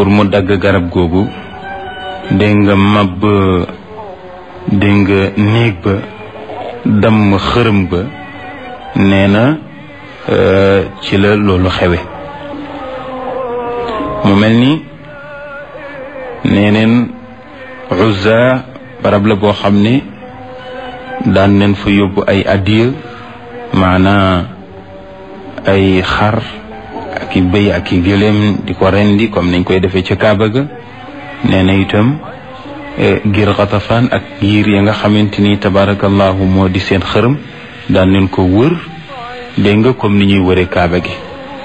pour mu dagg garab googu dégg nga mab dégg nga néeg ba damm xërëm ba nee na ci la loolu xewe mu mel ni nee neen Uzza barab la boo xam ne daan neen fa yóbbu ay addiya maanaa ay xar ak i bëy ak i gëléem di ko rendi comme nañ koy defee ca Kaaba ga nee na itam ngir xatafaan ak giir ya nga xamante ni tabarakallahu moo di seen xërëm daan neen ko wër dégg nga comme ni ñuy wëree Kaaba gi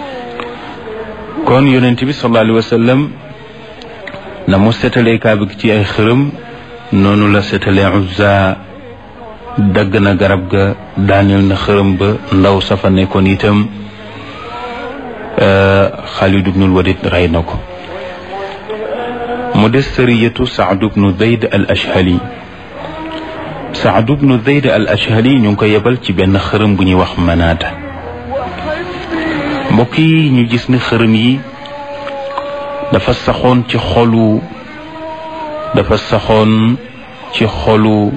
kon yonent bi sallallahu alayhi wa sallam na mu setalee Kaaba gi ci ay xërëm noonu la setalee Uzza dagg na garab ga daaneel na xërëm ba ndaw safa nekkoon itam Xaalid ibnul Walid rey na ko mu des sariyatu Saad ibnu Zayd al Ashhali Saad ibnu Zayd al Ashhali ñu ngi ko yebal ci benn xërëm bu ñuy wax Manaata mbokk yi ñu gis ne xërëm yi dafa saxoon ci xolu dafa saxoon ci xolu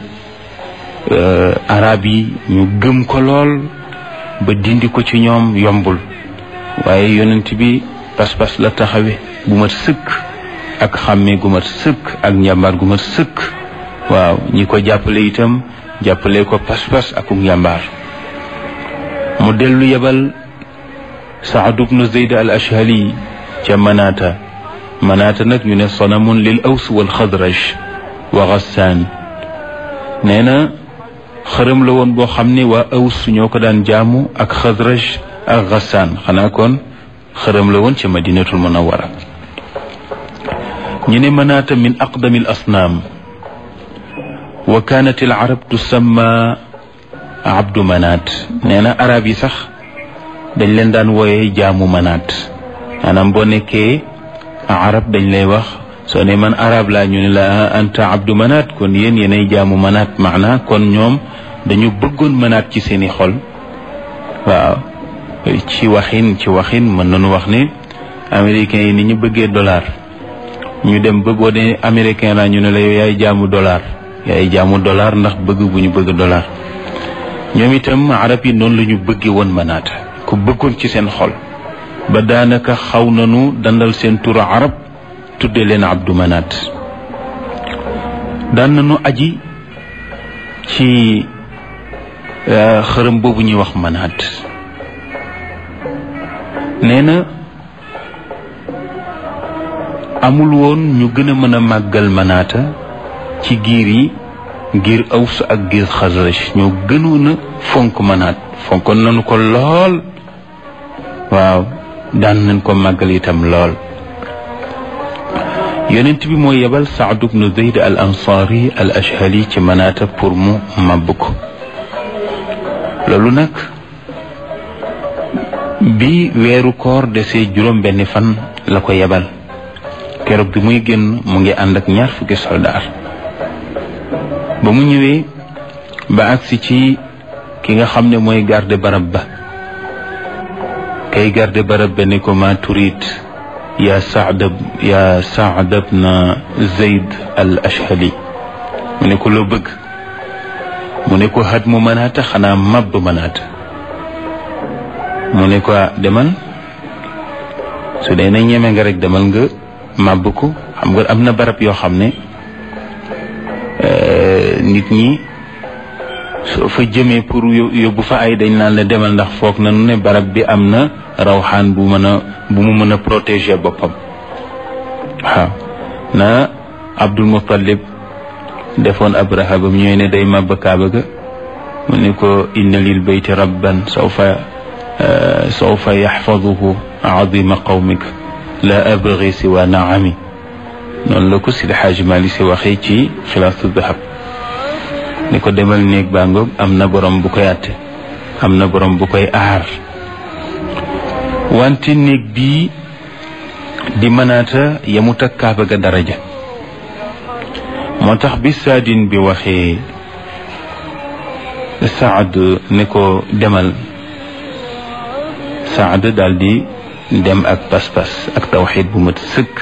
arab yi ñu gëm ko lool ba dindi ko ci ñoom yombul waaye yonent bi pas-pas la taxawe bu mat sëkk ak xàmmee gu mat sëkk ak njàmbaar gu mat sëkk waaw ñi ko jàppale itam jàppale ko pas-pas ak njàmbaar mu dellu yebal Saad ibnu Zayd al Ashhali ca Manaata Manaata nag ñu ne sanamun lil aws wal xadraj wa Gassaan nee na xërëm la woon boo xam ne waa aws ñoo ko daan jaamu ak xadraj ak Gassaan xanaa kon xërëm la woon ca Madinatul Munawwara ñu ne Manaata min aqdami al asnaam wa kaanat al arab tusamma abdu manaat nee na arab yi sax dañ leen daan wooyee jaamu manaat maanaam boo nekkee arab dañ lay wax soo ne man arab laa ñu ne la anta abdu manaat kon yéen yéenay jaamu manaat maana kon ñoom dañu bëggoon manaat ci seeni xol waaw ci waxin ci waxin mën nañu wax ne américains yi ni ñu bëggee dollar ñu dem ba boo dee américain laa ñu ne la yow yaay jaamu dollar yaay jaamu dollar ndax bëgg bu ñu bëgg dollar ñoom itam arab yi noonu la ñu bëggee woon manaata ku bëggoon ci seen xol ba daanaka xaw nañu dandal seen turu arab tudde leen abdu manaat daan nañu aji ci xërëm boobu ñuy wax manaat nee na amul woon ñu gën a mën a màggal manaata ci giir yi ngir aws ak giir xasraj ñoo gënoon a fonk manaat fonkoon nañu ko lool waaw daan nañ ko màggal itam lool yonent bi moo yebal saad ibnu zeyd al ansaari al ashhali ci manaata pour mu màbb ko loolu nag bi weeru koor desee juróom benni fan la ko yebal keroog bi muy génn mu ngi ànd ak ñaar fukki soldaar ba mu ñëwee ba agsi ci ki nga xam ne mooy garde barab ba kay garde barab ba ni ko ma turit ya saad ya saad bna zeyd al ashhali mu ne ko loo bëgg mu ne ko xat mu mënaata xanaa màbb mënaata mu ne ko demal su dee na ñeme nga rek demal nga màbb ko xam nga am na barab yoo xam ne nit ñi soo fa jëmee pour yóbbu fa ay dañ naan la demal ndax foog nañu ne barab bi am na rawxaan bu mën a bu mu mën a protéger boppam waaw na Abdul Muttalib defoon Abraha ba mu ñëwee ne day màbb kaaba ga mu ne ko inna lil bayti rabban sawfa sawfa yaxfaduhu azima qawmik la abgi siwa naami noonu la ko Sidi Xaaji Maalik Si waxee ci xilaasu dahab ni ko demal néeg baa ngoog am na borom bu koy àtte am na borom bu koy aar wante néeg bii di mënaata yemut ak kaaba ga daraja moo tax bi saadin bi waxee saad ne ko demal saad daal di dem ak pas-pas ak tawxiid bu mat sëkk